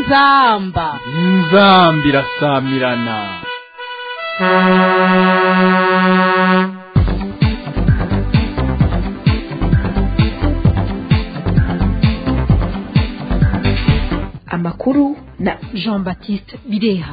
inzamba inzamba irasamirana amakuru na jean baptiste bireha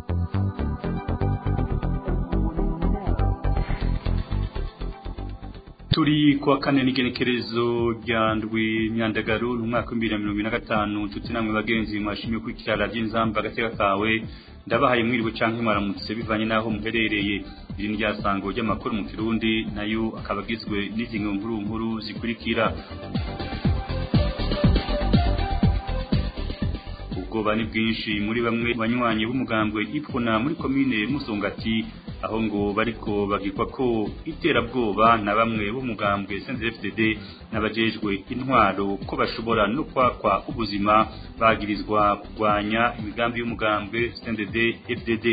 turi kuwa kane n'igenekerezo rya ndwi myandagaru mu mwaka w'ibihumbi bibiri na mirongo ine na gatanu nshuti namwe bagenzi mwashimye kwikira radiyo inzamba agateka kawe ndabahaye mwiriwe canke mwaramutse bivanye n'aho muherereye iri ni ryasango ry'amakuru mu kirundi nayo akaba agizwe n'izi nkuru nkuru zikurikira ubwoba ni bwinshi muri bamwe banywanyi b'umugambwe ipfuna muri komine musongati aho ngo bariko bagirwa ko iterabwoba na bamwe b'umugambwe CNDD-FDD n'abajejwe intwaro ko bashobora no kwakwa ubuzima bagirizwa kurwanya imigambi y'umugambwe CNDD-FDD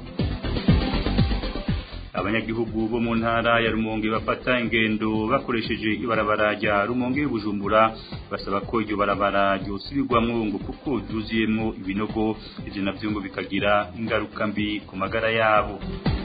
abanyagihugu bo mu ntara ya Rumonge bafata ingendo bakoresheje ibarabara rya Rumonge Bujumbura basaba ko iryo barabara ryosubirwamwo ngo kuko ryuzuyemwo ibinogo ivyo navyo ngo bikagira ingaruka mbi ku magara yabo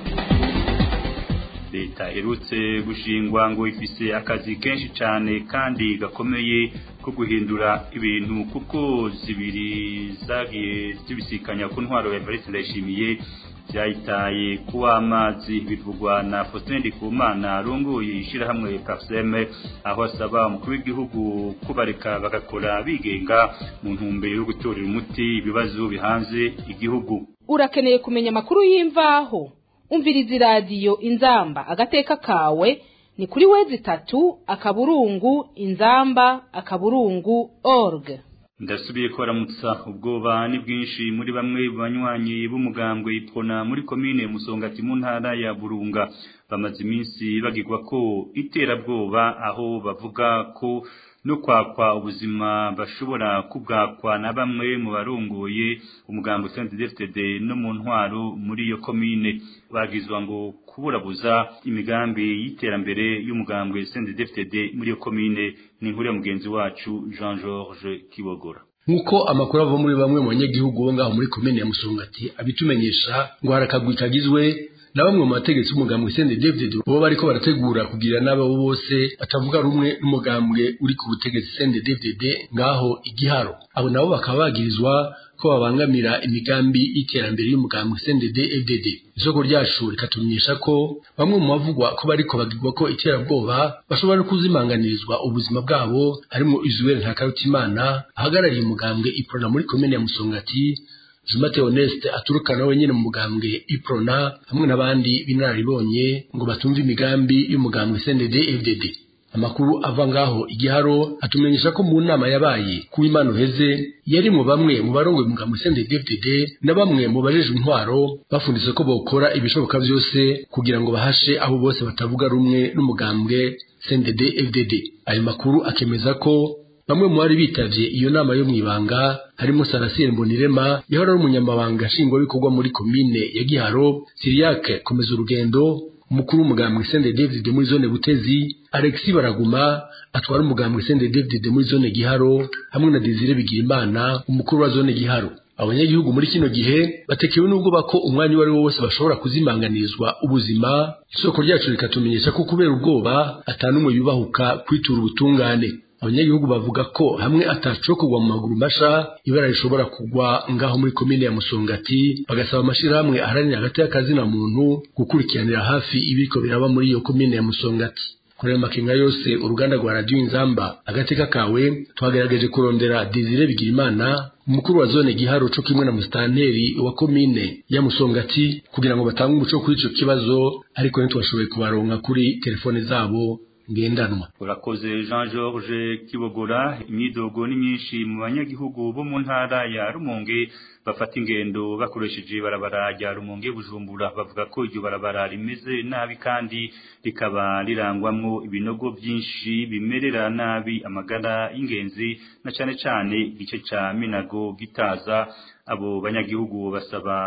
leta erutse gushingwa ngo ifise akazi kenshi cyane kandi gakomeye ko guhindura ibintu kuko zibiri zagiye zibisikanya ku ntwaro ya Evariste Ndayishimiye byayitaye kuwa amazi bivugwa na Faustin Ndikumana arongoye ishirahamwe Parseme aho asaba umukuru w'igihugu kubareka bagakora bigenga mu ntumbero yo gutorera umuti ibibazo bihanze igihugu urakeneye kumenya amakuru y'imvaho umviriza iradiyo inzamba agateka kawe ni kuri wezi itatu akaburungu inzamba akaburungu org ndasubiye ko aramutsa ubwoba ni bwinshi muri bamwe banywanyi b'umugambwe ipfona muri komine musongati mu ntara ya burunga bamaze iminsi bagirwa ko iterabwoba aho bavuga ko no kwakwa ubuzima bashobora kubwakwa na bamwe mu barongoye umugambo CNDD-FDD no mu ntwaro muri iyo komine bagizwa ngo kuburabuza imigambi y'iterambere y'umugambwe CNDD-FDD muri iyo komine ni inkuru ya mugenzi wacu Jean Georges Kibogora nk'uko amakuru ava muri bamwe mu banyagihugu bo ngaho muri komine ya musongati abitumenyesha ngo harakagwi kagizwe na bamwe mu bategetsi b'umugambwe Sende David bo bariko barategura kugira n'abo bose batavuga rumwe n'umugambwe uri ku butegetsi Sende David ngaho igiharo abo nabo bakaba bagirizwa ko babangamira imigambi y'iterambere y'umugambwe Sende DFDD isoko ryacu rikatumenyesha ko bamwe mu bavugwa ko bariko bagirwa ko iterabwoba bashobora no kuzimanganirizwa ubuzima bwabo harimo Izuel Ntakarutimana ahagarariye umugambwe Iprona muri komine ya Musongati Jumate Honeste aturuka nawe nyine mu mugambwe Iprona hamwe n'abandi binararibonye ngo batumve imigambi y'umugambwe CNDD FDD amakuru ava ngaho igiharo atumenyesha ko mu nama yabaye ku imana uheze yari mu bamwe mu barongoye umugambwe CNDD FDD na bamwe mu bajejwe intwaro bafunditse ko bokora ibishoboka byose kugira ngo bahashe abo bose batavuga rumwe n'umugambwe CNDD FDD ayo makuru akemeza ko bamwe mu bari bitavye iyo nama yo mwibanga harimo Sarasire Mbonirema yahora ari umunyamabanga nshingwabikorwa muri komine ya Giharo Siriake komeza urugendo umukuru w'umugambwe Sende David muri zone Butezi Alexis Baraguma atwara umugambwe Sende David muri zone Giharo hamwe na Desire Bigirimana umukuru wa zone Giharo abanyagihugu muri kino gihe batekewe n'ubwo bako umwanya uwo ari wo wose bashobora kuzimanganirizwa ubuzima isoko ryacu rikatumenyesha ko kubera ubwoba atanumwe yubahuka kwitura ubutungane abanyagihugu bavuga ko hamwe ataco kugwa mu maguru masha ibara rishobora kugwa ngaho muri komine ya Musongati bagasaba amashirahamwe aharanira hagati y'akazina muntu gukurikiranira hafi ibiko biraba muri iyo komine ya Musongati kuri makinga yose uruganda rwa radio inzamba agateka kawe twagerageje kurondera Desire Bigirimana umukuru wa zone Giharo co kimwe na mustanteri wa komine ya Musongati kugira ngo batange umuco kuri ico kibazo ariko ntitwashoboye kubaronka kuri telefone zabo ngendanwa urakoze Jean Georges Kibogora imyidogo ni myinshi mu banyagihugu bo mu ntara ya Rumonge bafata ingendo bakoresheje barabara rya Rumonge Bujumbura bavuga ko iryo barabara rimeze nabi kandi rikaba rirangwamwo ibinogo byinshi bimerera nabi amagara y'ingenzi na cane cane igice ca Minago gitaza abo banyagihugu basaba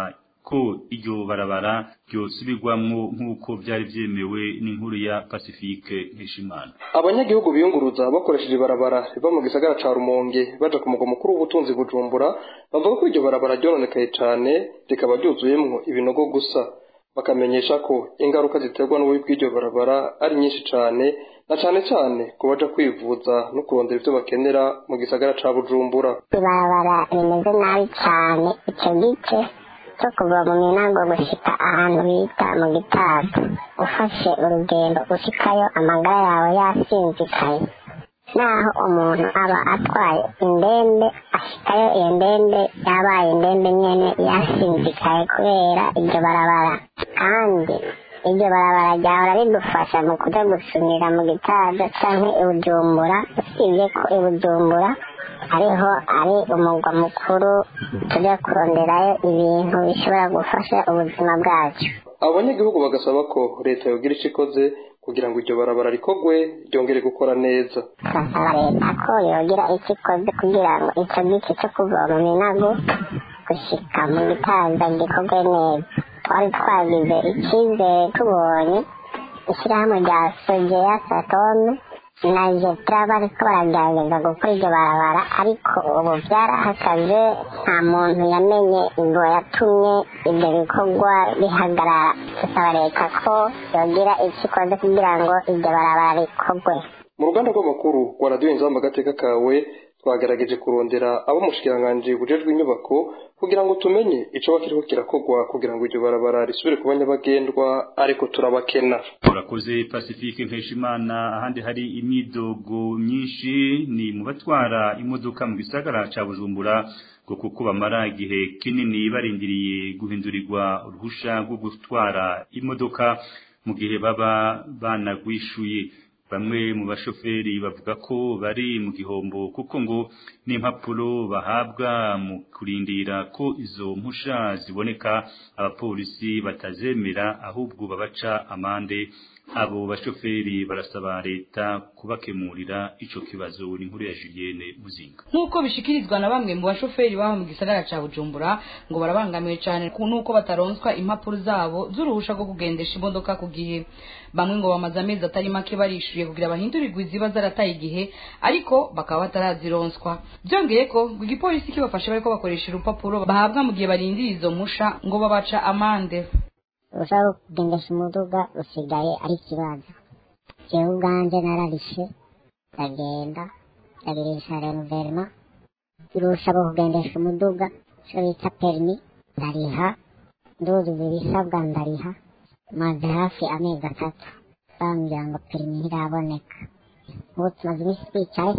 ko iryo barabara ryosubirwamwo nk'uko byari vyemewe n'inkuru ya Pacifique Heshimana abanyagihugu biyunguruza bakoresheje ibarabara riva mu gisagara ca rumonge baja ku mugwa mukuru w'ubutunzi bujumbura bavuga ko iryo barabara ryononekaye cane rikaba ryuzuyemwo ibinogo gusa bakamenyesha ko ingaruka ziterwa n'ububi bw'iryo barabara ari nyinshi cane na cane cane ku baja kwivuza no kurondera ivyo bakenera mu gisagara ca bujumbura ibarabara rimeze nabi cane ico gice cyo kuva mu minago gushika ahantu bita mu gitaza ufashe urugendo ushikayo amagara yawe yasinzikaye naho umuntu aba atwaye indembe ashikayo iyo ndembe yabaye indembe nyene yasinzikaye kubera iryo barabara kandi iryo barabara ryahora ridufasha mu kuja gusumira mu gitaza canke ibujumbura usibye ko ibujumbura ariho ari umugwa mukuru tujya kuronderayo ibintu bishobora gufasha ubuzima bwacu abo banyagihugu bagasaba ko leta yogira ico ikoze kugira ngo iryo barabara rikogwe ryongere gukora neza turasaba leta ko yogira icyo ikoze kugira ngo ico gice cyo kuva mu minago gushika mu gitaza gikorwe neza twari twagize icyizere tubonye ishyirahamwe rya sogeya satome na jetra bariko baragerageza gukora iryo barabara ariko ubu byarahakaze nta muntu yamenye ngo yatumye ibyo bikorwa bihagarara dusaba leta ko yogira icyo ikoze kugira ngo iryo barabara rikorwe mu ruganda rw'amakuru rwa radiyo inzamba agateka kawe twagerageje kurondera abo umushikiranganji bujejwe inyubako kugira ngo tumenye ico bakiriho kirakogwa kugira ngo iryo barabara risubire kuba nyabagendwa ariko turabakena urakoze Pacifique Nkeshimana ahandi hari imidogo myinshi ni mu batwara imodoka mu gisagara ca Bujumbura ngo kuko bamara igihe kinini barindiriye guhindurirwa uruhusha rwo gutwara imodoka mu gihe baba banagwishuye bamwe mu bashoferi bavuga ko bari mu gihombo kuko ngo n'impapuro bahabwa mu kurindira ko izo mpusha ziboneka abapolisi batazemera ahubwo babaca amande abo bashoferi barasaba leta kubakemurira ico kibazo ni inkuru ya Julienne Muzinga nk'uko bishikirizwa na bamwe mu bashoferi baba mu gisagara ca Bujumbura ngo barabangamiwe cyane nuko bataronswa impapuro zabo z'uruhusha rwo kugendesha imodoka ku gihe bamwe ngo bamaze amezi atari make barishuye kugira bahindurirwe iziba zarataye igihe ariko bakaba batarazironswa byongeye ko ngo igipolisi kibafashe bariko bakoresha urupapuro bahabwa mu gihe barindira izo musha ngo babaca amande uruhushya rwo kugendesha umuduga rusigaye ari ikibazo jewe ubwanje nararishe ndagenda ndagirisha renouvellement uruhushya rwo kugendesha umuduga ico bita permi ndariha nduzuza ibisabwa ndariha maze hafi amezi atatu bambwira ngo perimi ntiraboneka ubu tumaze iminsi twicaye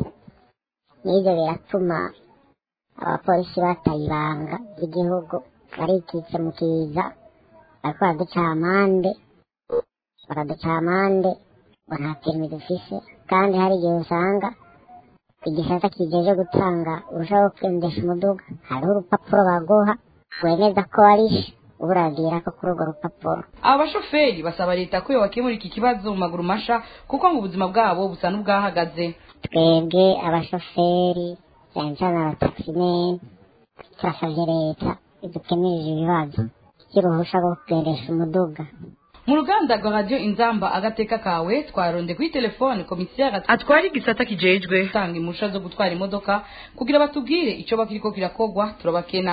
n'ivyo biratuma abapolisi bataye ibanga ry'igihugu barikitse mu kiza bariko baraduca amande baraduca amande ngo nta perimi dufise kandi hari igihe usanga igisata kijeje gutanga uruhushya rwo kugendesha umuduga hariho urupapuro baguha wemeza ko warishe uba uragira ko kuri urwo rupapuro aba bashoferi basaba leta ko yobakemura iki kibazo mu maguru masha kuko ngo ubuzima bwabo busa n'ubwahagaze twebwe abashoferi cyane cyane abatakisimeni turasabye leta idukemirije ibibazo by'uruhushya rwo kugendesha umuduga mu ruganda rwa radiyo inzamba agateka kawe twaronde kuri telefone komisiyo atwara igisata kijejwe gutanga impusha zo gutwara imodoka kugira batubwire icyo bakiriko kirakogwa turabakena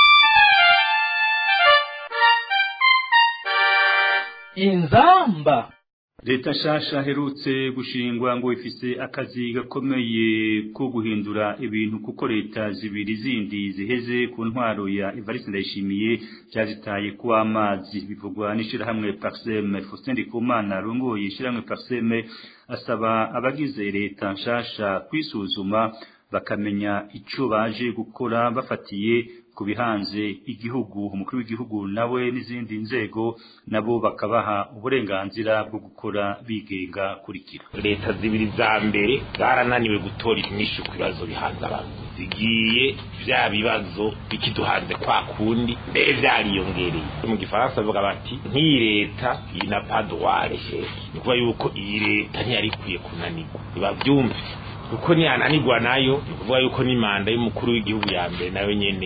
inzamba leta nshasha aherutse gushingwa ngo ifise akazi gakomeye ko guhindura ibintu kuko leta zibiri zindi ziheze ku ntwaro ya Evariste Ndayishimiye byazitaye ku amazi bivugwa n'ishirahamwe Parsem Faustin Ndikumana rongoye ishirahamwe Parsem asaba abagize leta nshasha kwisuzuma bakamenya ico baje gukora bafatiye ku bihanze igihugu umukuru w'igihugu nawe n'izindi nzego nabo bakabaha uburenganzira bwo gukora bigenga kurikira leta zibiri za mbere zarananiwe gutora inyishu ku bibazo bihanze abantu zigiye bya bibazo bikiduhanze kwa kundi mbere byariyongereye mu gifaransa bavuga bati nk'iyi leta iyi na paduware ni kuvuga yuko iyi leta ntiyari ikwiye kunanirwa ntibabyumve kuko niyananirwa nayo ni ukuvuga yuko n'imanda y'umukuru w'igihugu ya mbere nayo nyene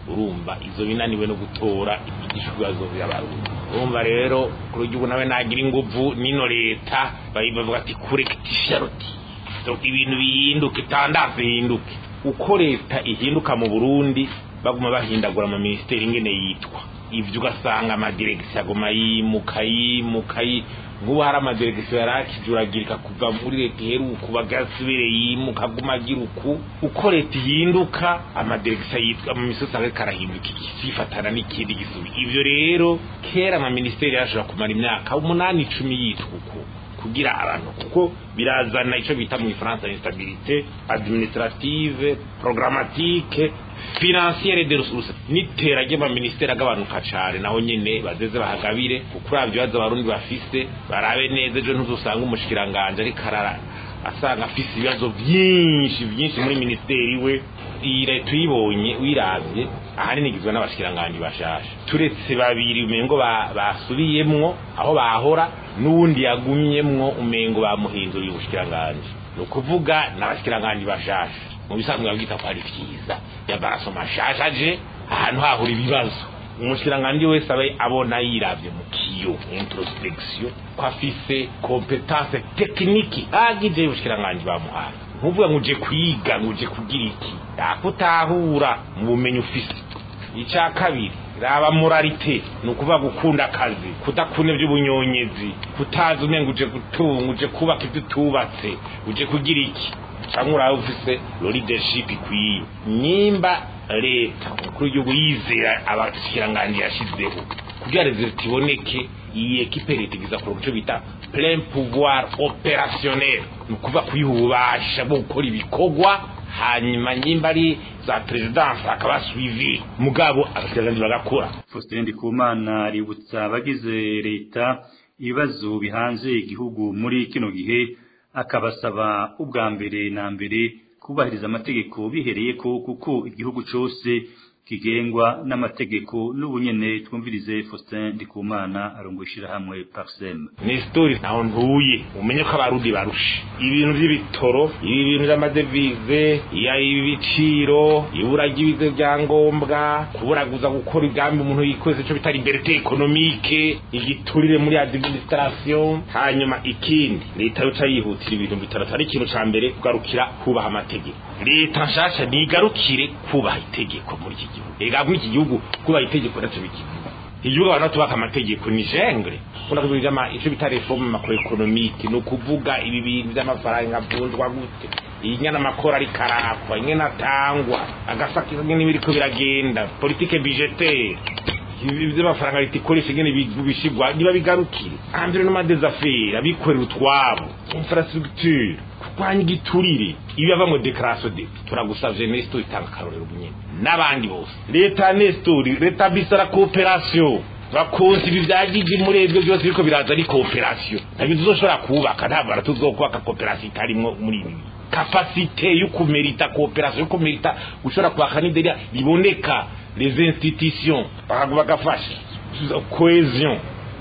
urumva izo binaniwe no gutora ibibazo by'abarundi urumva rero kuri w'igihugu nawe nagira inguvu nino leta bavuga ati kurekitisha roti ibintu bihinduke itandazo ihinduke uko leta ihinduka mu burundi baguma bahindagura ama minisiteri ingene yitwa ibyo ugasanga amadiregisiyo aguma yimuka yimuka nk'ubu hari amadiregisiyo yari akijuragirika kuva muri leta iheruka bagasubire yimuka aguma agira uku uko leta ihinduka amadiregisiyo yitwa amamisosi ariko arahinduka igifatana n'ikindi gisubi ibyo rero kera amaminisiteri yashobora kumara imyaka umunani icumi yitwa uku kugira abantu kuko birazana icyo bita mu ifaransa instabilité administrative programmatique financiere de ressources n'itera ry'amaministeri agabanuka cane naho nyene bazeze bahagabire kuko uravye ibibazo abarundi bafise barabe neza ejo ntuzosanga umushikiranganje ariko arara asanga afise ibibazo vyinshi vyinshi muri ministeri we iyi leta uyibonye uyiravye ahanini igizwe n'abashikiranganji bashasha turetse babiri umengo basubiyemwo aho bahora n'uwundi yagumyemwo umengo bamuhinduriye ubushikiranganji ni ukuvuga n'abashikiranganji bashasha mu bisanzwe babwita ko ari vyiza yabaraso mashasha aje ahantu hahura ibibazo umushikiranganji wese abe abona yiravye mu kiyo introspection ko afise kompetence tekiniki agije ubushikiranganji bamuhaye nkuvuga ngo uje kwiga ngo uje kugira iki yakutahura mu bumenyi ufise icya kabiri raba moralite ni ukuvuga gukunda akazi kudakunda iby'ubunyonyezi kutazi umenga uje gutunga uje kubaka ibyo utubatse uje kugira iki cyangwa urabe ufise leadership ikwiye nimba leta umukuru w'igihugu yizera abashikiranganji yashyizeho kugira resultat iboneke iyi ekipe leta igiza ku cyo bita plein pouvoir opérationnel ni ukuvuga kuyiha ububasha bwo gukora ibikorwa hanyuma nyimba ari za presidence akaba suivi mugabo abashikiranganji bagakora Faustin Ndikumana ributsa abagize leta ibibazo bihanze igihugu muri kino gihe akabasaba ubwa mbere na mbere kubahiriza amategeko bihereye ko kuko igihugu cyose kigengwa n'amategeko n'ubunyene twumvirize Faustin Ndikumana arongoshira hamwe Parsem ni story naho ntuye umenye ko abarundi barusha ibintu by'ibitoro ibintu by'amadevize ya ibiciro ibura ry'ibize byangombwa kuburaguza gukora igambi umuntu yikwese cyo bitari liberté économique igiturire muri administration hanyuma ikindi leta yoca yihutira ibintu bitatu ari ikintu ca mbere kugarukira kubaha amategeko leta nshasha nigarukire kubaha itegeko muri iki gihugu ega muri iki gihugu kubaha itegeko nacyo bikivuga igihugu abantu tubaka amategeko ni jengre kuna kuvuga ama icyo bita reforme macroeconomique ni ukuvuga ibi bintu by'amafaranga avunjwa gute inyana amakora ari karakwa inyana atangwa agasaka ingene biriko biragenda politique budgetaire by'amafaranga leta ikoresha ingene bishigwa niba bigarukire environnement des affaires abikorera utwabo infrastructure kurwanya igiturire iyo bava mu dekarasiyo de turagusavye nestor itanga akarorero bunyene n'abandi bose leta nestor leta bisara kooperasiyo bakonsa ibi byagigi muri ibyo byose biriko biraza ari kooperasiyo ntabwo tuzoshobora kubaka ntabwo tuzokubaka kooperasiyo itarimwo muri ibi kapasite yo kumerita kooperasiyo yo kumerita gushobora kwaka n'ideriya biboneka les institutions bagafasha cohesion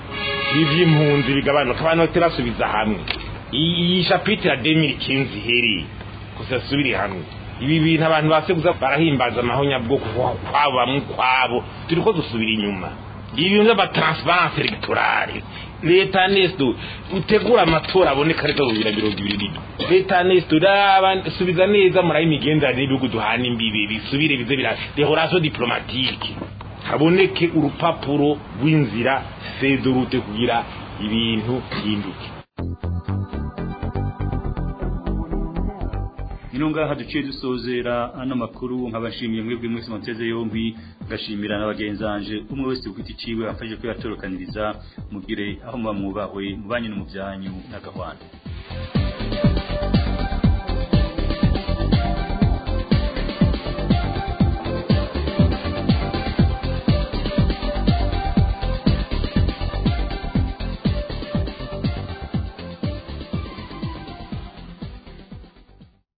ivy'impunzi bigabanuka abantu baterasubiza hamwe iyi chapitre ya 2015 ihereye kusasubire hamwe ibi bintu abantu baseguza barahimbaza amahonyabwoko kwabo bamwe kwabo turiko dusubira inyuma ibintu by'amatransparence electorale leta nesto utegura amatora aboneka ariko bibira mirongo ibiri n'ibiri leta nesto subiza neza muraho imigenderanire n'ibihugu duhana imbibi bisubire bize bira dehoration diplomatique haboneke urupapuro rw'inzira fedorute kugira ibintu bihinduke ino ngaha duciye dusozera ano makuru nkabashimiye mwebwe mwese muteze yombi ngashimira na bagenzanje umwe wese ufite iciwe afashe ko yatorokaniriza mugire aho muba mwubahwe mubanye no mu byanyu n'agahwana